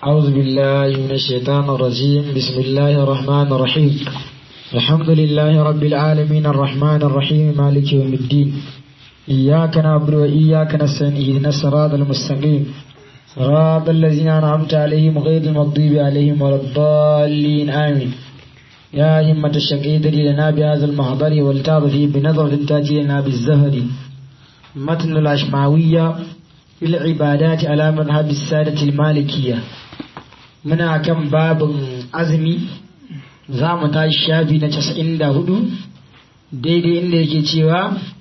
أعوذ بالله من الشيطان الرجيم بسم الله الرحمن الرحيم الحمد لله رب العالمين الرحمن الرحيم مالك يوم الدين إياك نعبد وإياك نستعين اهدنا الصراط المستقيم صراط الذين أنعمت عليهم غير المغضوب عليهم ولا الضالين آمين يا همة الشقيد لنا بهذا المحضر والتعظ فيه بنظرة تأتي لنا بالزهر متن الأشمعوية في العبادات على مذهب السادة المالكية muna kan babin azumi za mu tashi shafi na casa'in da hudu daidai inda yake cewa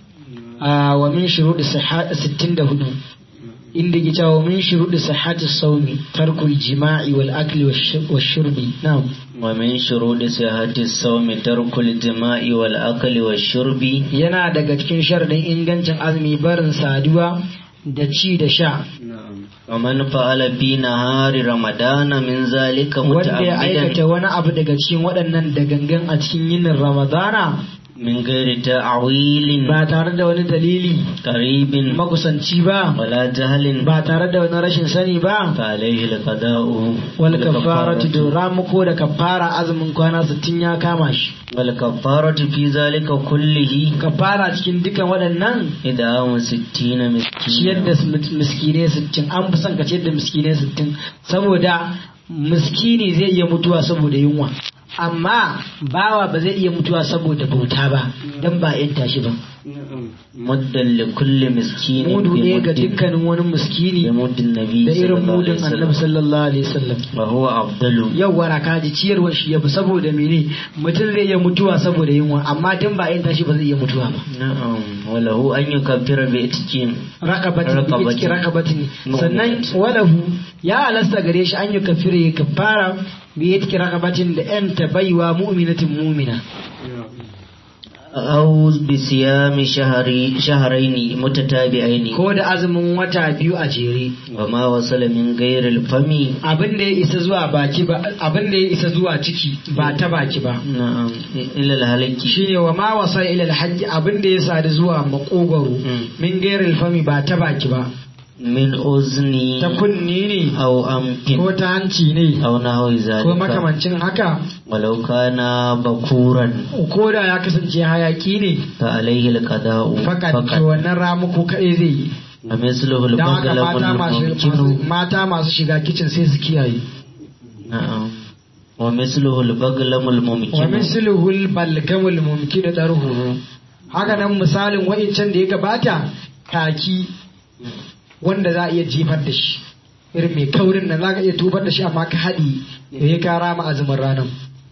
a wa min shuruɗi sittin da hudu inda yake cewa wa min shuruɗi sihhati saumi tarkul jima'i wal akli wa shurbi na'am wa min shuruɗi sihhati saumi tarkul jima'i wal akli wa shurbi yana daga cikin sharadin ingancin azumi barin saduwa da ci da sha ومن فعل في نهار رمضان من ذلك wanda ya متعمدا aikata wani abu daga cikin waɗannan da gangan a cikin yinin ramadana من غير تعويل ba tare da wani dalili قريب makusanci ba ولا جهل ba tare da wani rashin sani ba فعليه القضاء wal kafaratu da ramuko da kafara azumin kwana 60 ya kama shi والكفارة في ذلك كله kafara cikin dukan waɗannan إدعام ستين ciyar da مسكينا miskine 60 an fi son ka ciyar da miskine 60 saboda miskini zai iya mutuwa saboda yunwa amma bawa ba zai iya mutuwa saboda bauta ba dan ba yan tashi ba مدا لكل مسكين mudu ne ga بمد dukkanin wani miskini بمد النبي da صلى irin الله عليه mudin annabi وسلم sallallahu alaihi wasallam وهو أفضل yau wara kaji ciyarwar shi yafi saboda mene mutum zai iya mutuwa saboda yunwa amma dan ba yan tashi ba zai iya mutuwa ba نعم وله أن يكفر بإتكين raqabatin Raqabatin. bi raqabatin Mu'minat. sannan walahu ya halasta gare shi an yi kafire ya kafara bi yatki raqabatin da yan baiwa mu'minatin mu'mina أو بصيام شهري شهرين متتابعين ko da azumin wata biyu a jere وما وصل من غير الفم abin da ya isa zuwa baki ba abin da ya isa zuwa ciki ba ta baki ba نعم إلى الهلك shine wa ma wasa ila alhajji abin da ya sadu zuwa makogaro Mm. min gairil fami ba ta baki ba من أذن ta kunni ne أو أنف ko ta hanci ne أو نحو ko ذلك makamancin haka ولو كان بكورا ko da ya kasance hayaki ne فعليه القضاء fakat to فقط wannan ramuko kaɗai zai yi ومثله don haka البغل mata masu, masu, الممكن mata masu shiga kicin sai su kiyaye نعم ومثله البغلم wa الممكن misluhul balgamul mumkin darhu haka nan misalin wa'incan da ya gabata kaki wanda za a iya jefar da shi irin mai kaurin nan za ka iya tubar da shi amma ka haɗi da ya kara ma azumin ranar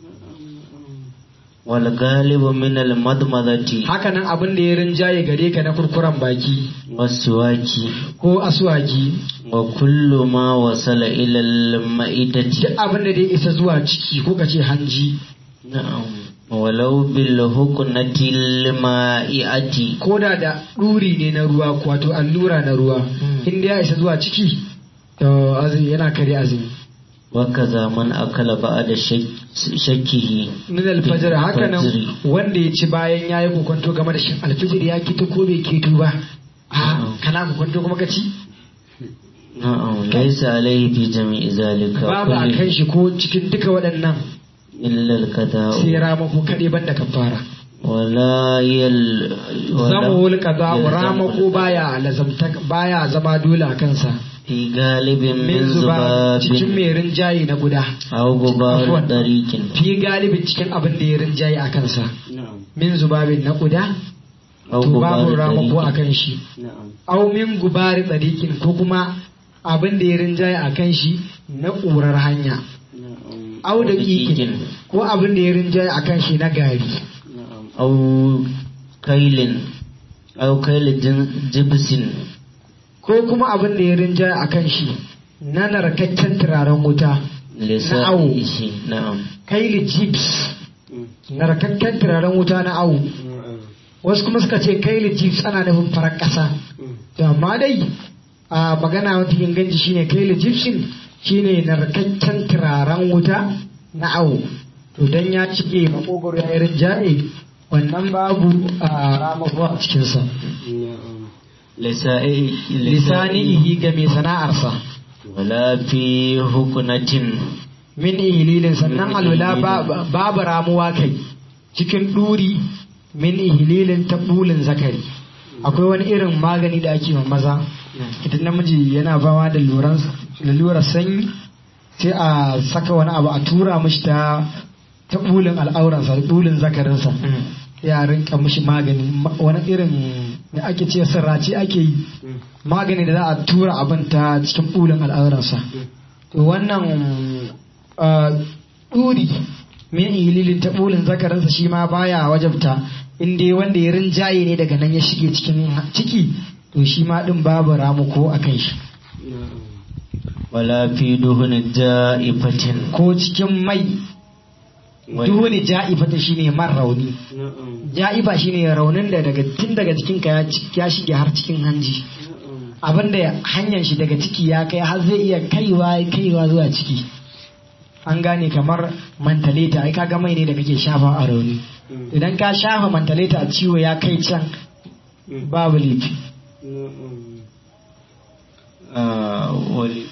والغالب من المضمضة haka nan abin da ya rinjaye gare ka na kurkuren baki والسواك ko aswaki وكل ما وصل إلى المائدة duk abin da dai isa zuwa ciki ko ka ce hanji نعم ولو بالهكنة المائعة ko da da ɗuri ne na ruwa wato allura na ruwa inda ya isa zuwa ciki to azumi yana kare azumi وكذا من أكل بعد شك شكه min alfajir haka nan Fajiri. wanda ya ci bayan ya yi kokonto game da shin alfajir ya kito ko bai kito ba a Na'am. kana kokonto kuma ka ci نعم ليس عليه في جميع ذلك babu a كله kan shi ko cikin duka waɗannan إلا القضاء sai ramako kaɗai banda kafara ولا يل zama ولا wul kaza يلزم ramako baya lazamta baya zama dole a kansa في غالب min من zuba cikin ذباب mai rinjaye na guda أو غبار Afwan. طريق fi galibin cikin abin da ya rinjaye a kansa min zubabin na guda أو to babu غبار ramako a طريق kan shi au min gubari tsadikin ko kuma abin da ya rinjaye a kan shi na ƙurar hanya au da ƙiƙin ko abin da ya rinjaye a kan shi na gari أو كيل أو كيل جن- جبس ko kuma abin da ya rinjaye a kan shi na narkakken turaren wuta لسائه نعم kaili chips narkakken turaren wuta na awu wasu kuma suka ce kaili chips ana nufin farar ƙasa to amma dai a magana wata inganci shine kaili chipsin shine narkakken turaren wuta na awu to dan ya cike makogoro ya yi rinjaye wannan babu a ramako a cikinsa لسائه lisanihi ga mai sana'arsa wala fi hukunatin min ihililin sannan Min alwala ihililin. ba- babu ramuwa kai cikin ɗuri min ihililin ta bulin zakari akwai wani irin magani da ake ma maza idan namiji yana fama da luran lalurar sanyi sai a saka wani abu a tura mishi ta ta bulin al'auransa bulin zakarinsa ya rinka mishi magani ma- wani irin da ake ce sirrace ake yi magani da za a tura abin ta cikin bulin al'auransa to wannan ah, ɗuri min ililin ta bulin zakarinsa shi ma baya wajabta in dai wanda ya rinjaye ne daga nan ya shige cikin ciki to shi ma din babu ramuko a kan shi wala fi duhun ja'ifatin ko cikin mai duhuni ja'ifata shine man rauni ja'ifa shine raunin da daga tun daga cikinka ya ci- ya shige har cikin hanji abinda hanyar shi daga ciki ya kai har zai iya kaiwa kaiwa zuwa ciki an gane kamar mantaleta ai kaga mai ne da kake shafa a rauni idan ka shafa mantaleta a ciwo ya kai can babu laifi Ah, wal-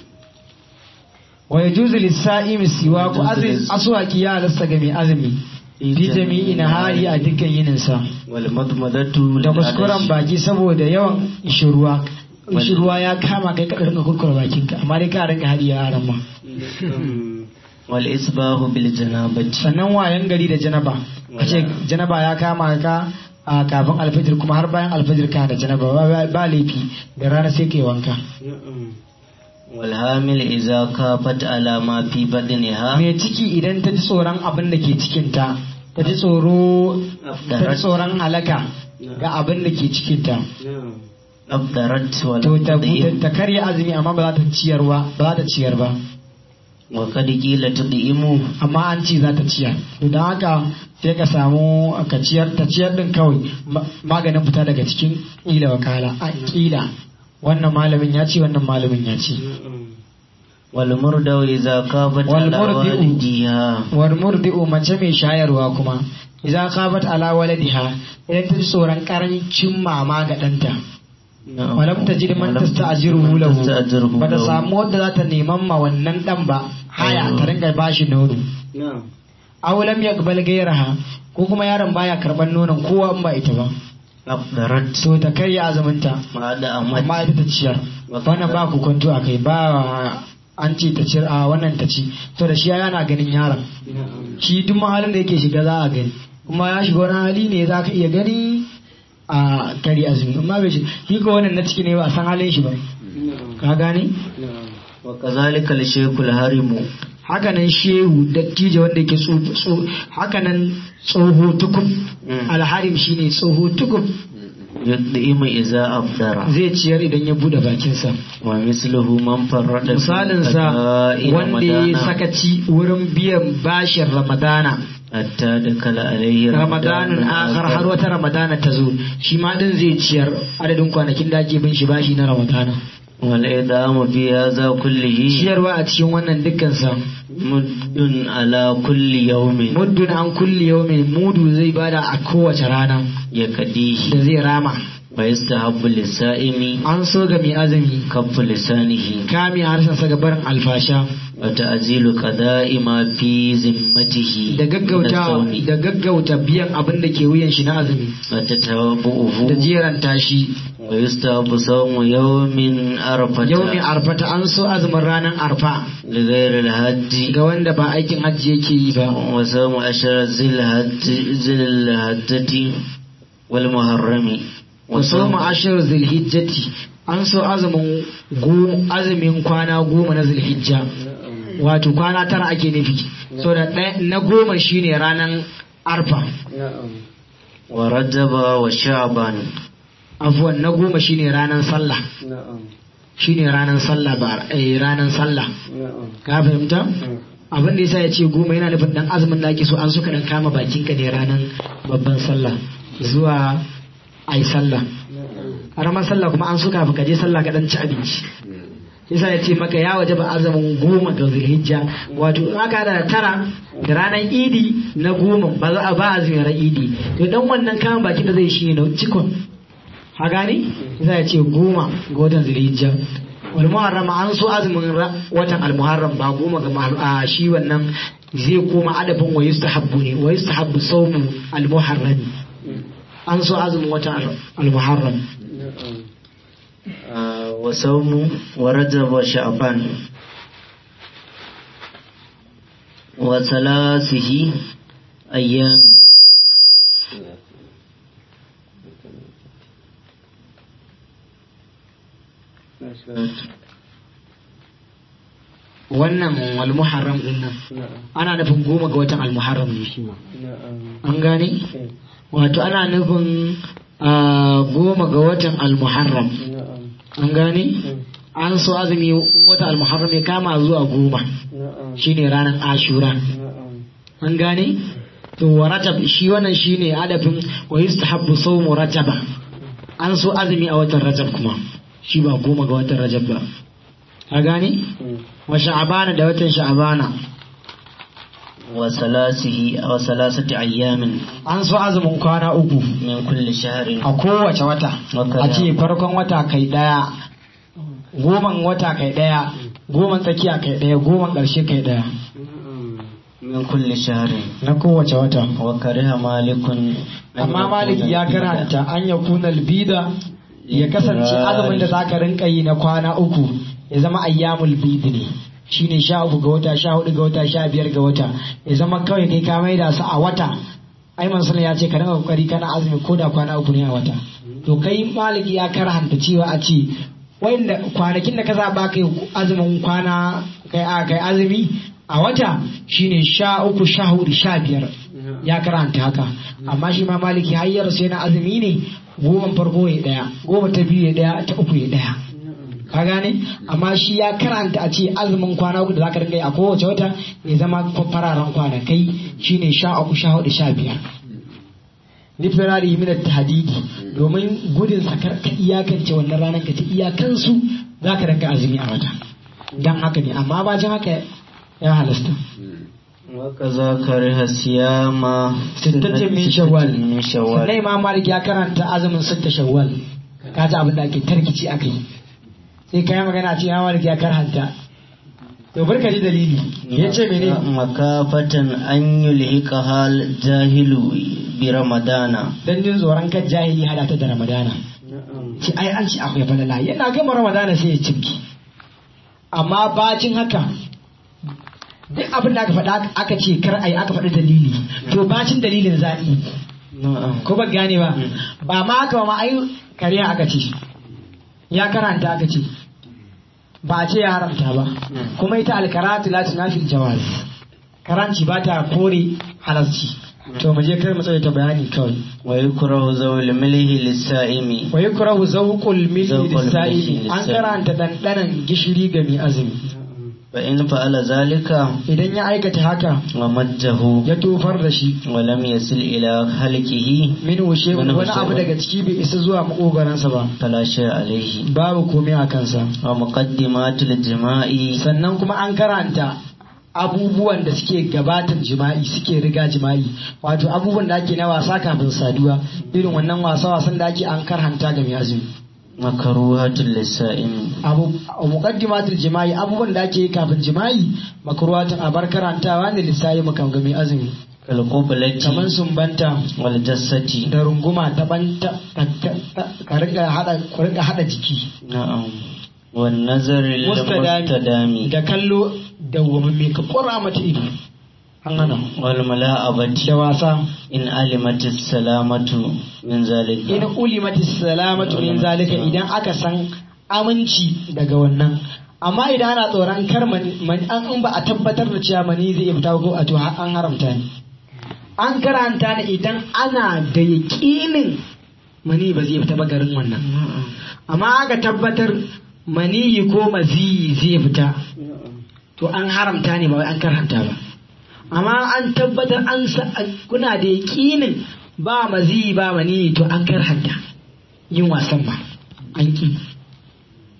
wa yajuzu lis-sa'imi siwaku azmi aswaki ya halasta ga mai azumi fi jami'i nahari a dukkan yinin sa wal madmadatu da lil kuskuren adashi. baki saboda yawan ishirwa ishirwa ya kama kai ka rinka kurkura bakinka amma dai ka rinka hadiya a ran ma wal isbahu bil janabati sannan wayan gari da janaba a ce janaba ya kama ka a kafin alfajir kuma har bayan alfajir ka da janaba ba- ba laifi da rana sai kai wanka wal hamil idza kafat ala ma fi badniha mai ciki idan ta ji tsoron abin da ke cikinta ta ji tsoro ta ji tsoron halaka ga abin da ke cikinta abdarat wa to ta tudhim ta karya azumi amma ba za ta ciyarwa ba za ta ciyar ba wa qad qila tudhimu amma an ce za ta ciyar to don haka sai ka samu ka ciyar ta ciyar din kawai ma- maganin fita daga cikin ƙila wakala a ƙila wannan malamin ya ce wannan malamin ya ce wal murdaw idza kafat Wal ala murdi'u. walidiha war murdi'u mace mai shayarwa kuma idan khabat ala waladiha idan ta ji tsoron karancin mama ga ɗanta walam ta ji man tasta'jiruhu lahu ba ta samu wadda za ta neman ma wannan dan ba haya ta ringa bashi nono aw lam yaqbal ghayraha ko kuma yaron baya karban nonon kowa in ba ita ba abdarat to ta karya azuminta ma da amat amma ita ta ciyar wannan ba ku kwanto a kai ba an ce ta ciyar a wannan ta ci to da shi yana ganin yaron shi duk mahalin da yake shiga za a gani kuma ya shiga wani hali ne za ka iya gani a kari azumi amma bai shi shi ko wannan na ciki ne ba a san halin shi ba ka gane wa kazalika al shaykhul harimu hakanan shehu dattijo wanda yake tso- tso- hakanan tsoho tukub Mm. alharim shine tsoho tukub yudhimu idza abdara zai ciyar idan ya bude bakinsa wa misluhu man farrada fi misalinsa qada'i wanda ya ramadana sakaci wurin biyan bashin ramadana hatta dakala alayhi ramadanin akhar har wata ramadana ta zo shi ma din zai ciyar adadin kwanakin da ake bin shi bashi na ramadana wal idamu fi hadha kullihi ciyarwa a cikin wannan dukkan sa muddun ala kulli yawmin muddun an kulli yawmin mudu zai bada a kowace rana yakadihi da zai rama wa yastahabbu lis-sa'imi an so ga mai azumi kaffu lisanihi kame harshen sa ga barin alfasha wa ta'zilu qada'i ma fi zimmatihi da gaggauta min as-sawmi. da gaggauta biyan abin da ke wuyan shi na azumi wa tatabu'uhu da jeranta shi wa yustahabbu sawmu yawmin arfata yau mai arfata an so azumin ranar arfa li ghayri al-hajji ga wanda ba aikin hajji yake yi ba wa sawmu ashara zil-hajji zil-hajjati wal muharrami ku soma ashir zulhijjati an so azumin go- azumin kwana goma na zulhijja wato kwana tara ake nufi so da ɗaya- na goma shine ranar arfa wa rajaba wa sha'ban afuwan na goma shine ranar sallah shine ranar sallah ba eh, ranar sallah ka fahimta abin da yasa ya ce goma yana nufin dan azumin da ake so an suka dan kama bakinka ne ranar babban sallah zuwa ai sallah karamar sallah kuma an suka ka je sallah ka dan ci abinci yasa ya ce maka ya waje ba azumin goma ga zulhijja wato in aka hada da tara da ranar idi na goma ba za a ba azumin ran idi to dan wannan kama bakin da zai shi ne na cikon ha gane yasa ya ce goma ga watan zulhijja wal muharram an so azumin ra- watan al muharram ba goma ga ma- a shi wannan zai koma adabin wa yustahabbu ne wa yustahabbu sawmu al muharram an so azumin watan al- al muharram آه، وصوم ورجب وشعبان وثلاثه أيام wannan al muharram din nan ana nufin goma ga watan al muharram ne shi ma an gane wato ana nufin ah, goma ga watan al muharram an gane an so azumi in wata al muharram ya kama zuwa goma shine ranar ashura an gane to wa rajab shi wannan shine adafin wa yustahabbu sawmu rajaba an so azumi a watan rajab kuma shi ba goma ga watan rajab ba ka gane wa sha'abana da watan sha'abana وثلاثه أو ثلاثة أيام an so azumin kwana uku من كل شهر a kowace wata a ce farkon wata kai daya goman wata kai daya goman tsakiya kai daya goman ƙarshe kai daya من كل شهر na kowace wata وكره مالك أن amma يكون malik ya البيض karanta an ya kuna albida ya kasance azumin da zaka rinka yi na kwana uku ya zama ayyamul bid ne shine sha uku ga wata sha hudu ga wata sha biyar ga wata ya zama kawai kai ka maida su a wata ai mansul ya ce ka rinka kokari kana azumi ko da kwana uku ne a wata to kai malik ya karanta cewa a ce wanda kwanakin da ka zaba kai azumin kwana kai a kai azumi a wata shine sha uku sha hudu sha biyar ya karanta haka amma shi ma maliki hayyar sai na azumi ne goma farko ya daya goma ta biyu ya daya ta uku ya daya ka gane amma shi ya karanta a ce azumin kwana uku da zaka dinga yi a kowace wata ya zama fararen kwanakai shine sha uku sha hudu sha biyar literary min tahdidi domin gudun sakar ka iyakance wannan ranar ka ta iyakansu zaka dinga azumi a wata dan haka ne amma bacin haka ya halasta وكذا كره الصيام sittatin min shawwal من شوال sannan imam malik ya karanta azumin sitta shawwal ka ji abin da ake tarkici aka yi sai ka yi magana ce imam malik ya karanta to barka ji dalili ya ce mene makafatan an yulhiqaha al-jahilu bi ramadana dan jin tsoron kan jahili hada ta da ramadana ce ai an ce akwai falala yana gama ramadana sai ya cibki amma bacin haka duk abin da aka faɗa aka ce kar ai aka faɗi dalili to bacin dalilin zaɓi ko ba gane ba ba ma haka ba ma ai kariya aka ce ya karanta aka ce ba a ce ya haramta ba kuma ita alkaratu la tunafil jawaz karanci ba ta kore halarci to mu je kar mu tsaye ta bayani kawai wa yukrahu zawul milhi lis-sa'imi wa yukrahu zawqul milhi Zawqul lis-sa'imi milhi an lis-sa'imi. karanta dandanan gishiri ga mai azumi fa in fa'ala zalika idan ya aikata haka wa majjahu ya tofar da shi wa lam yasil ila halqihi min wushe Wani wani abu wushe. daga ciki bai isa zuwa makogaransa ba fala shay alayhi babu komai a kansa wa muqaddimatul jima'i sannan kuma an karanta abubuwan da suke gabatar jima'i suke riga jima'i wato abubuwan da ake na wasa kafin saduwa irin wannan wasa wasan da ake an karhanta ga mai azumi makruhatul lis-sa'imi abu a muqaddimatul jima'i abubuwan da ake yi kafin jima'i makruhatun abar karantawa ne lissayi makam ga mai azumi kal qiblati kamar sumbanta wal jassati da runguma ta banta ka- ka- ka rika hada ku rika hada jiki na'am wan nazar lil mustadami mustadami da kallo da wamamme ka kora mata ido an hana wal mala'abati da wasa in alimatis salamatu min zalika in ulimati salamatu min zalika idan aka san aminci daga wannan amma idan ana tsoron kar mani mani- an in ba a tabbatar da cewa mani zai iya fita ko a to ha- an haramta ne an karanta ne idan ana da yaƙinin mani ba zai fita ba garin wannan amma aka tabbatar maniyi ko maziyi zai fita to an haramta ne ba wai an karanta ba amma an tabbatar an sa an- kuna da yaƙinin ba maziyi ba maniyi to an karanta yin wasan ba an ki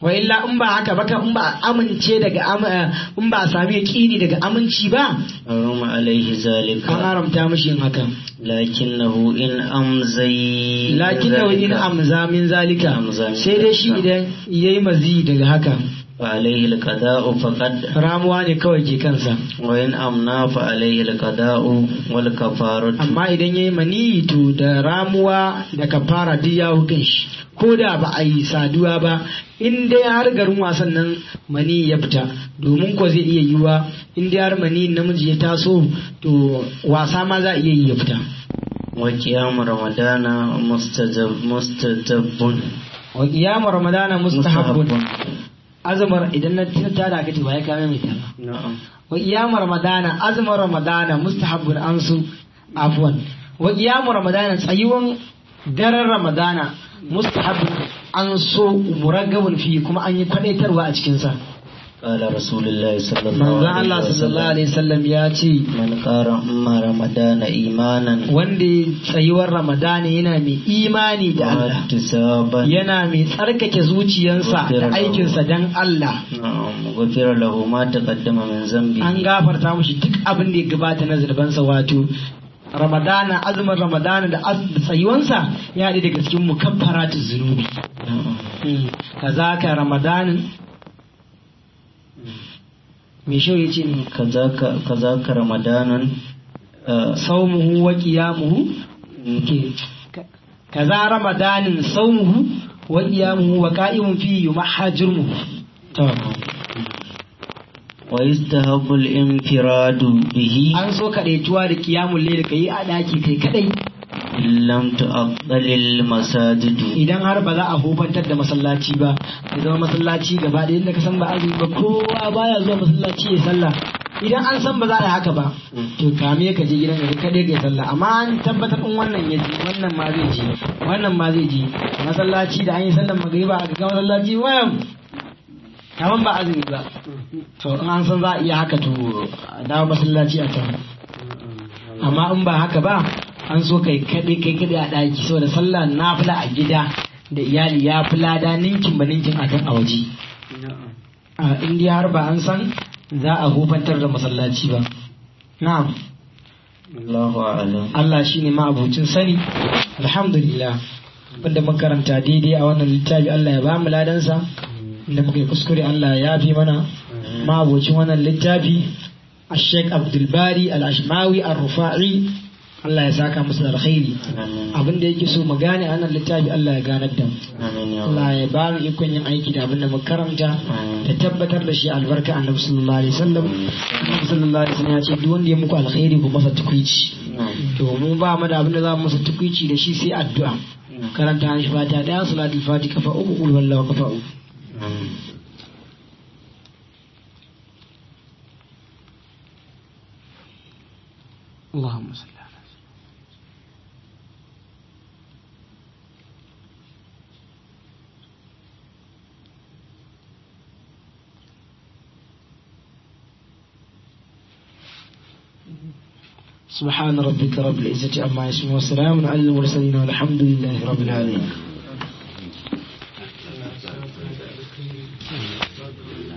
wa illa in ba haka ba in ba a amince daga am- eh, in ba a sami yaqini daga aminci ba حرم عليه an ذلك haramta mishi yin hakan لكنه إن أمزي lakin da in ذلك amza min zalika Amza min sai dai shi zalika. idan yayi mazi daga haka فعليه القضاء فقد ramuwa ne kawai ke kansa وإن أمنع فعليه القضاء والكفارة amma idan yayi mani to da ramuwa da kafara duk ya hukun shi ko da ba a yi saduwa ba in dai har garin wasan nan mani ya fita domin ko zai iya yiwa in dai har mani namiji ya taso to wasa ma za a iya yi ya fita وقيام رمضان مستجب مستجب wa qiyamu ramadana mustahabbun azumar idan na ta da kace ba ya kame mai ta ba نعم wa qiyamu ramadana azumin ramadana mustahabbun an su afwan wa qiyamu ramadana tsayuwan daren ramadana mustahabbun an so muraggabun fi kuma an yi kwadaitarwa a cikin sa قال رسول الله صلى الله manzon عليه Allah sallallahu alaihi wasallam ya ce من قام رمضان إيمانا wanda ya tsayuwar ramadana yana mai imani da Allah واحتسابا yana mai tsarkake zuciyarsa da aikinsa dan Allah نعم غفر له ما تقدم من ذنبه an gafarta mushi duk abin da ya gabata na zurbansa wato ramadana azumin ramadana da az- da tsayuwansa ya haɗu daga cikin mukaffaratu zunubi نعم. kaza ka ramadanin me shau ya ce ne كذاك كذاك رمضان آه، saumuhu wa qiyamuhu ke ka- kaza ramadanin saumuhu wa qiyamuhu wa qa'imun fi yumahajirmuhu to ويستحب الانفراد به an so kadaituwa da qiyamul layl kai a daki kai kadai إن لم تؤقل المساجد idan har ba za a hufantar da masallaci ba ya zama masallaci gaba da yadda ka san ba azumi ba kowa baya zuwa masallaci ya sallah idan an san ba za a yi haka ba to kame ka je gidan ka kaɗai ka yi sallah amma an tabbatar in wannan ya ji wannan ma zai ji wannan ma zai ji masallaci da an yi sallar magriba a ga masallaci wayan kaman ba azumi ba to in an san za a iya haka to a dawo masallaci a can amma in ba haka ba an so kai kaɗai kai kaɗai a ɗaki saboda sallah nafila a gida da iyali ya fi lada ninkin ba ninkin a kan a waje a indiya har ba an san za a hufantar da masallaci ba na'am الله أعلم Allah shi ne ma'abucin sani alhamdulillah wanda makaranta daidai a wannan littafi Allah ya ba mu ladansa inda muka yi kuskure Allah ya fi mana ma'abucin wannan littafi الشيخ عبد الباري الأشماوي الرفاعي Allah ya saka musu da alkhairi آمين abin da yake so mu gane a nan littafi Allah ya ganar da mu آمين يا رب Allah ya ba mu ikon yin aiki da abin da muka karanta da tabbatar da shi albarka annabi sallallahu alaihi wasallam annabi sallallahu alaihi wasallam ya ce duk wanda ya muku alkhairi ku masa tukuici نعم to mu ba mu da abin da za mu masa tukuici da shi sai addu'a karanta shi fata daya salatul fati kafa uku qul wallahu kafa uku آمين اللهم صل على سبحان ربك رب العزة عما يصفون وسلام على المرسلين والحمد لله رب العالمين